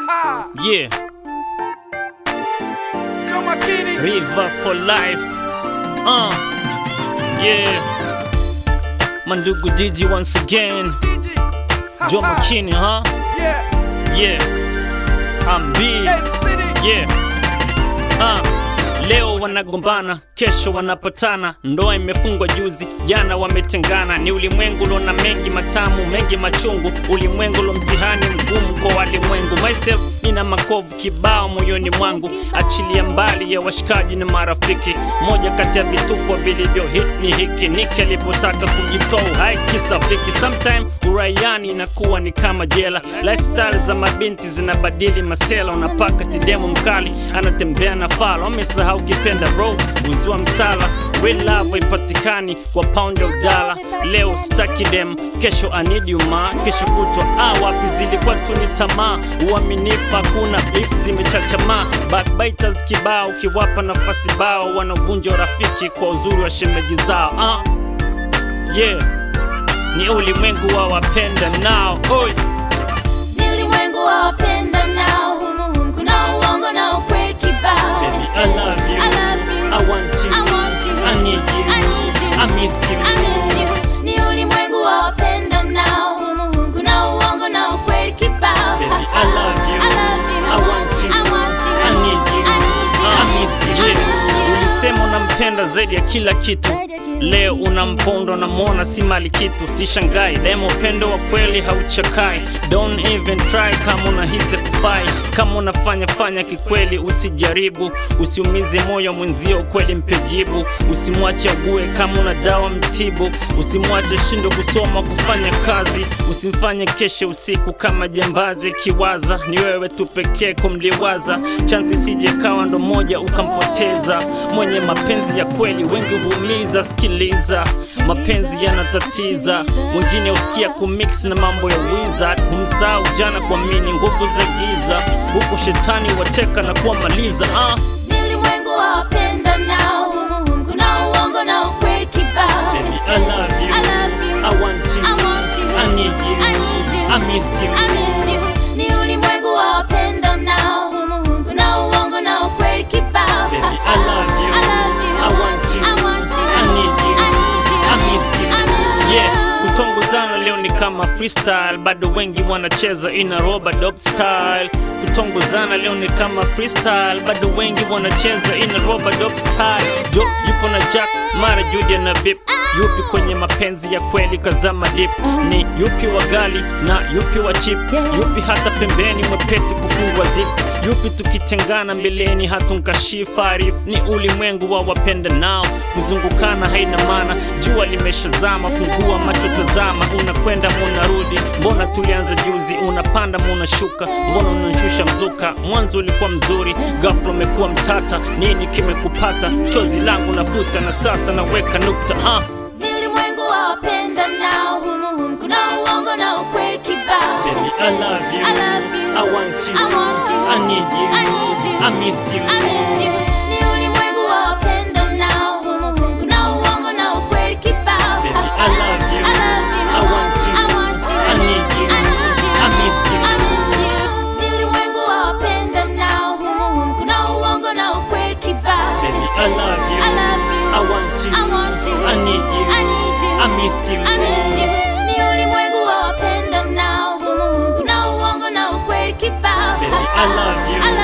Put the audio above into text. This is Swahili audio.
Yeah, Joe Makini. River for life. Uh, yeah. Mandugu Digi once again. DJ. Joe McKinney, huh? Yeah. Yeah. I'm B. Hey, City. Yeah. Uh. Leo wanagombana, kesho wanapatana. Ndoa imefungwa juzi, jana wametengana. Ni ulimwengu lona mengi matamu, mengi machungu. Ulimwengu lo mtihani mgumu kwa walimwengu. Myself ina makovu kibao moyoni mwangu, achilia mbali ya washikaji na marafiki. Moja kati ya vitupo vilivyo hit ni hiki, Niki alipotaka kujitoa uhai kisafiki. Sometime uraiani inakuwa ni kama jela, lifestyle za mabinti zinabadili masela. Unapaka tidemo mkali anatembea na fala, wamesahau kipenda bro, uzua msala Real love haipatikani kwa pound ya udala. Leo staki dem, kesho anidiuma, kesho kutwa ah, wapi zilikuwa tu ni tamaa. Uaminifu hakuna, beef zimechachamaa, backbiters kibao, ukiwapa nafasi bao wanavunja urafiki kwa uzuri wa shemeji zao ah. Yeah, ni ulimwengu wa wapenda nao Oi. Ni ulimwengu wa wapenda nao, humu humu kuna uongo na ukweli kibao. Baby, I love you. I love you. I want you. I want you. I need you. I need you. I miss you. I miss you. Ni ulimwengu wa wapenda nao, humu humu kuna uongo na ukweli kibao. Baby, I love you. I love you. I want you. I want you. I need you. I need you. I miss you. I miss you. Ulisema unampenda zaidi ya kila kitu, Zaidi ya kila leo kitu. unamponda unamwona si mali kitu. Si shangai demo, upendo wa kweli hauchakai. Don't even try kama unahisi kufai, kama unafanya fanya kikweli, usijaribu. Usiumize moyo mwenzio, ukweli mpe jibu. Usimwache ague kama una dawa mtibu. Usimwache shindo kusoma kufanya kazi. Usimfanye keshe usiku kama jambazi kiwaza, ni wewe tu pekee kumliwaza. Chansi sije kawa ndo moja ukampoteza. Mwenye mapenzi ya kweli wengi huumiza. Sikiliza, mapenzi yanatatiza, mwingine ufikia kumix na mambo ya wizard. Humsahau jana kuamini nguvu za giza, huku shetani wateka na kuwamaliza ah. Ni ulimwengu wa wapenda nao, humu humu kuna uongo na ukweli kibao. Baby, I love you. I love you. I want you. I want you. I need you. I need you. I miss you. I miss you. Ni ulimwengu wa wapenda nao, humu humu kuna uongo na ukweli kibao. Baby, I love you. I love you. I want you. I want you. I need you. I need you. I miss you. I miss you. Yeah, kutongozana leo ni kama freestyle, bado wengi wanacheza ina roba dope style. Kutongozana leo ni kama freestyle, bado wengi wanacheza ina roba dope style. Jo yupo na Jack, mara Judy na Bip. Yupi kwenye mapenzi ya kweli kazama dip? Ni yupi wa gali na yupi wa chip? Yupi hata pembeni mwepesi kufungwa zip? Yupi tukitengana mbeleni hatunkashifa arif? Ni ulimwengu wa wapenda nao, kuzungukana haina maana. Jua limeshazama, fungua macho, tazama, unakwenda munarudi. Mbona tulianza juzi, unapanda munashuka, mbona unashusha mzuka? Mwanzo ulikuwa mzuri, ghafla umekuwa mtata. Nini kimekupata? Chozi langu nafuta na sasa naweka nukta ah. Ni ulimwengu wa wapenda nao, humu humu kuna uongo na ukweli kibao. Baby, I love you. I love you. I want you. I want you. I need you. I need you. I miss you. I miss you. Ni ulimwengu wa wapenda nao, humu humu kuna uongo na ukweli kibao. Baby, I love you. I love you. I want you. I want you. I need you. I need you. I miss you. I miss you. Ni ulimwengu wa wapenda nao, humu humu kuna uongo na ukweli kibao. Baby, I love you. I love you. I want you. I want you. I need you. I need you. I miss you. I miss you. Ni ulimwengu wa wapenda nao, humu humu kuna uongo na ukweli kibao. Baby, I love you. I